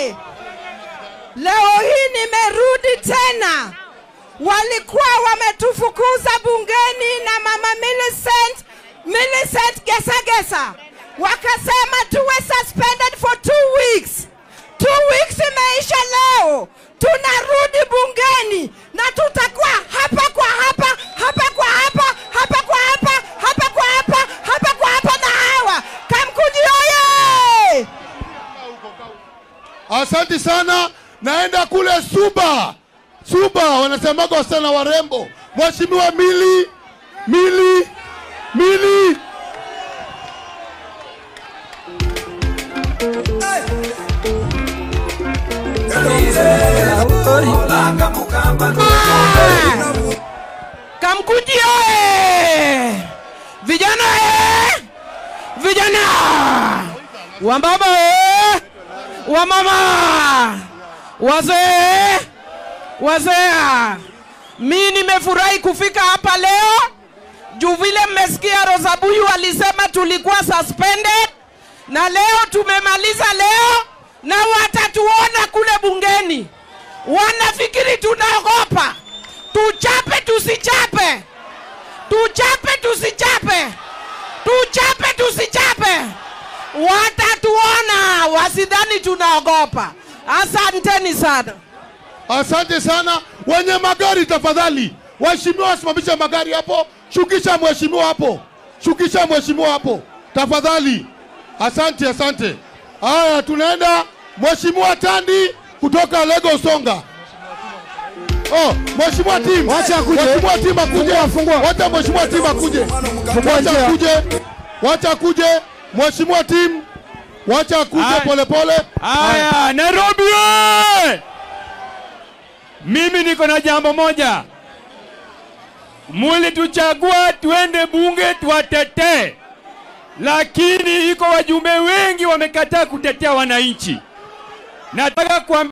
oye! Leo hii nimerudi tena. Walikuwa wametufukuza bungeni na mama Millicent, Millicent Gesagesa, wakasema tuwe suspended for two weeks. Two weeks imeisha leo, tunarudi bungeni na tutakuwa hapa kwa hapa, hapa kwa hapa, hapa kwa hapa, hapa kwa hapa, hapa kwa hapa na hawa. Kamkuji oye! Asanti sana, naenda kule Suba. Suba wanasemaga wasichana warembo. Mheshimiwa Mili, Mili, Mili. Kamkuji oye! Vijana eh! Vijana! Wambaba eh! Wamama! Wazee! Wazee! Mi nimefurahi kufika hapa leo juu vile mmesikia Rosabuyu alisema tulikuwa suspended na leo tumemaliza leo na watatuona kule bungeni. Wanafikiri tunaogopa. Tuchape tusichape, tuchape tusichape, tuchape tusichape, watatuona, wasidhani tunaogopa. Asanteni sana. Asante sana. Wenye magari tafadhali, waheshimiwa wasimamishe magari hapo. Shukisha mheshimiwa hapo, shukisha mheshimiwa hapo tafadhali. Asante, asante. Haya, tunaenda mheshimiwa Tandi kutoka Lagos Songa. Oh, mheshimiwa Tim. Wacha akuje. Mheshimiwa Tim akuje. Fungua, fungua. Wacha mheshimiwa Tim akuje. Fungua Wacha njia. akuje. Wacha akuje. Mheshimiwa Tim. Wacha akuje Haya. pole pole. Haya, Nairobi oye! Mimi niko na jambo moja, mulituchagua tuende bunge tuwatetee, lakini iko wajumbe wengi wamekataa kutetea wananchi. Nataka kuambia